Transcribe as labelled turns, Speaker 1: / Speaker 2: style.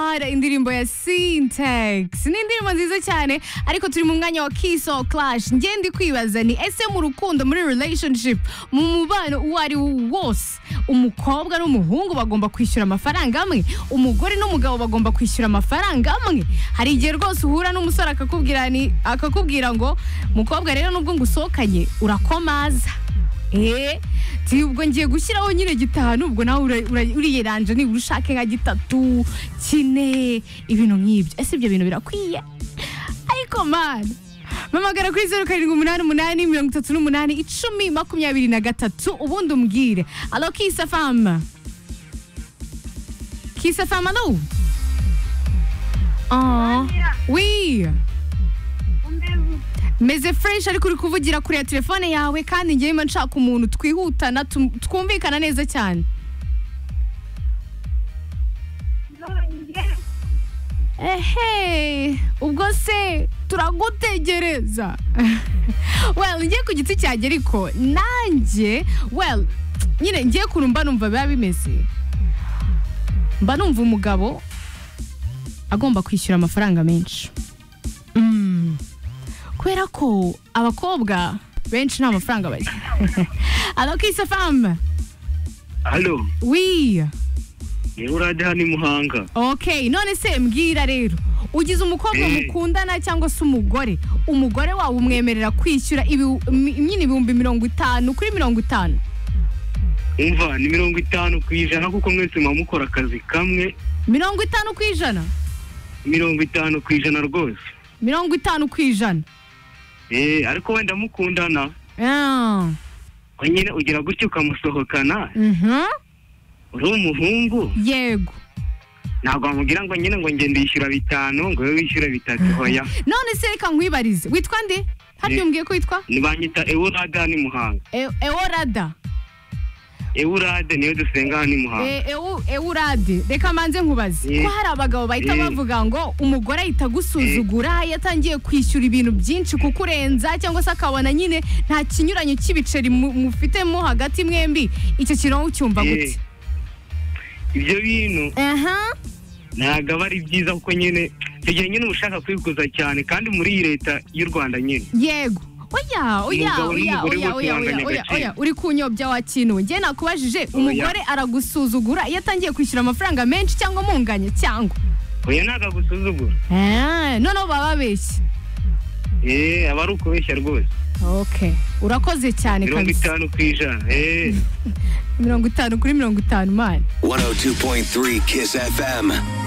Speaker 1: kubera indirimbo ya Syntax ni indirimbo nziza cyane ariko turi mu mwanya wa Kiss or Clash njye ndi kwibaza ni ese mu rukundo muri relationship mu mubano uwo ari wo wose umukobwa n'umuhungu bagomba kwishyura amafaranga amwe umugore n'umugabo bagomba kwishyura amafaranga amwe hari igihe rwose uhura n'umusore akakubwira ni akakubwira ngo mukobwa rero nubwo ngusohokanye urakomaza eee ubwo ngiye gushyiraho nyine gitanu ubwo nawe uriyeranje nibura ushake nka gitatu kine ibintu nk'ibyo ese ibyo bintu birakwiye ariko mani mamagara kuri zeru karindwi umunani umunani mirongo itatu n'umunani icumi makumyabiri na gatatu ubundi umbwire alo kisa fama kisa fama alo Oh, oui. meze fresh ariko uri kuvugira kuri ya telefone yawe kandi ngewe mba nshaka umuntu twihutana tum- twumvikana neza cyane ehe ubwo se turagutegereza well ngiye ku giti cyanjye ariko nanjye well nyine ngiye kuntu mba numva biba bimeze mba numva umugabo agomba kwishyura amafaranga menshi Mm. kubera ko abakobwa benshi nta mafaranga bagira alo kisa famu
Speaker 2: halo
Speaker 1: wi
Speaker 2: yewe urajya hano i muhanga
Speaker 1: ok none se mbwira rero ugize umukobwa
Speaker 2: Mm.
Speaker 1: mukundana cyangwa se umugore umugore wawe umwemerera kwishyura ibi- mi- nyine ibihumbi mirongo itanu kuri mirongo itanu
Speaker 2: umva ni mirongo itanu ku ijana kuko mwese muba mukora akazi kamwe
Speaker 1: mirongo itanu ku ijana
Speaker 2: mirongo itanu ku ijana rwose
Speaker 1: mirongo itanu ku ijana
Speaker 2: eee ariko wenda mukundana
Speaker 1: Ah,
Speaker 2: we nyine ugira gutya ukamusohokana
Speaker 1: mhm.
Speaker 2: uri umuhungu
Speaker 1: yego
Speaker 2: ntabwo wamubwira ngo nyine ngo ngende yishyura bitanu ngo we wishyure bitatu hoya
Speaker 1: none se reka nkwibarize witwa nde hariya
Speaker 2: Ye-
Speaker 1: umbwiye ko witwa
Speaker 2: ntibanyita eworade hano i muhanga
Speaker 1: E- eworada
Speaker 2: eworade niyo dusenga hano i muhanga
Speaker 1: E- ewu- ewurade reka manze nkubaze
Speaker 2: Eh.
Speaker 1: ko hari abagabo bahita
Speaker 2: Eh.
Speaker 1: bavuga ngo umugore ahita agusuzugura iyo atangiye kwishyura ibintu byinshi kukurenza cyangwa se akabona nyine nta kinyuranyo cy'ibiceri mu- mufitemo hagati mwembi icyo kintu wowe ucyumva
Speaker 2: Eh.
Speaker 1: gute
Speaker 2: ibyo bintu
Speaker 1: aha
Speaker 2: ntabwo aba ari byiza kuko nyine icyo gihe nyine uba ushaka kwikuza cyane kandi muri iyi leta y'u rwanda nyine
Speaker 1: yego oya oya
Speaker 2: Umugabo
Speaker 1: oya
Speaker 2: n'umugore
Speaker 1: oya oya
Speaker 2: bose
Speaker 1: oya
Speaker 2: banganya
Speaker 1: oya
Speaker 2: agaciro.
Speaker 1: oya uri kunyobya wakinuwe njye nakubajije umugore aragusuzugura iyo atangiye kwishyura amafaranga menshi cyangwa amunganya cyangwa
Speaker 2: oya ntabwo agusuzugura
Speaker 1: Eh, noneho baba babeshye
Speaker 2: eee aba ari ukubeshya rwose
Speaker 1: okay urakoze cyane
Speaker 2: mirongo
Speaker 1: kabisa
Speaker 2: itanu ku ijana eee
Speaker 1: mirongo itanu kuri mirongo itanu mani
Speaker 3: 102.3 Kiss FM.